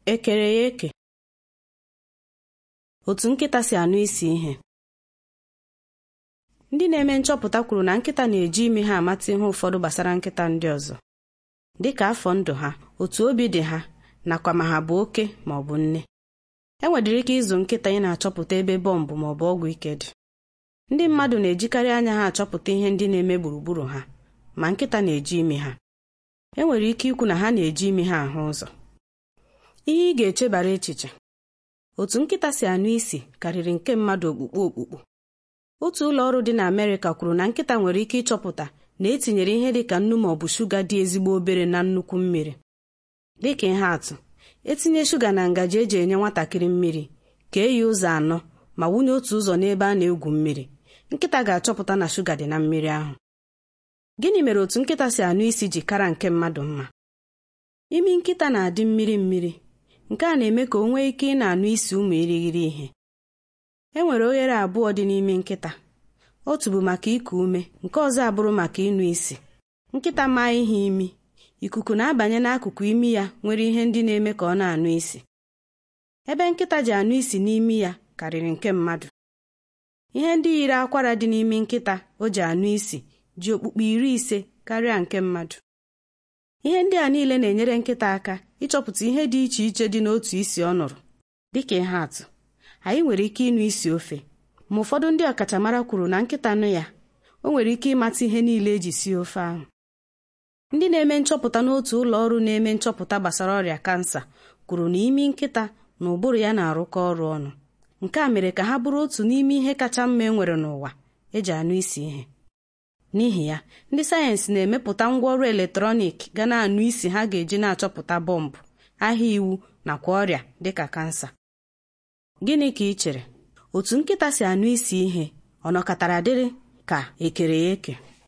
ekere ya eke otu nkịta si anụ isi ihe ndị na-eme nchọpụta kwuru na nkịta na-eji imi ha amata ihe ụfọdụ gbasara nkịta ndị ọzọ dịka afọ ndụ ha otu obi dị ha nakwa ma ha bụ oke ma ọ bụ nne e nwedịrị ike ịzụ nkịta ị na-achọpụta ebe bọmbụ ma ọ bụ ọgwụ ike dị ndị mmadụ na-ejikarị anya ha achọpụta ihe ndị na-eme gburugburu ha ma nkịta na-eji imi ha e nwere ike ikwu na ha na-eji imi ha ahụ ụzọ ihe ị ga-echebara echiche otu nkịta si anụ isi karịrị nke mmadụ okpukpu okpukpu otu ụlọ ọrụ dị na Amerịka kwuru na nkịta nwere ike ịchọpụta na etinyere ihe dị ka nnu ma ọ bụ shuga dị ezigbo obere na nnukwu mmiri dịka ihe atụ etinye shuga na ngaji eji enye nwatakịrị mmiri kee ya ụzọ anọ ma wụnye otu ụzọ n'ebe a na-egwu mmiri nkịta ga-achọpụta na shuga dị na mmiri ahụ gịnị mere otu nkịta si anụ isi ji kara nke mmadụ mma imi nkịta na-adị mmiri mmiri nke a na-eme ka o nwee ike ị na-anụ isi ụmụ irighiri ihe e nwere oghere abụọ dị n'imi nkịta otu bụ maka iku ume nke ọzọ abụrụ maka ịnụ isi nkịta maa ihe imi ikuku na-abanye n'akụkụ imi ya nwere ihe ndị na-eme ka ọ na-anụ isi ebe nkịta ji anụ isi n'imi ya karịrị nke mmadụ ihe ndị yiri akwara dị n'imi nkịta o ji anụ isi ji okpukpe iri ise karịa nke mmadụ ihe ndị a niile na-enyere nkịta aka ịchọpụta ihe dị iche iche dị n'otu isi ọ nụrụ dịka ihe atụ anyị nwere ike ịnụ isi ofe ma ụfọdụ ndị ọkachamara kwuru na nkịta nụ ya o nwere ike ịmata ihe niile eji sie ofe ahụ ndị na-eme nchọpụta n'otu ụlọ ọrụ na-eme nchọpụta gbasara ọrịa kansa kwuru na imi nkịta na ụbụrụ ya na-arụkọ ọrụ ọnụ nke a mere ka ha bụrụ otu n'ime ihe kacha mma e nwere n'ụwa eji anụ isi ihe n'ihi ya ndị sayensị na-emepụta ngwaọrụ eletrọnịkị ga na-anụ isi ha ga-eji na-achọpụta bọmbụ ahịa iwu nakwa ọrịa dịka kansa gịnị ka ị chere otu nkịta si anụ isi ihe ọ nọkọtara dịrị ka ekere ya eke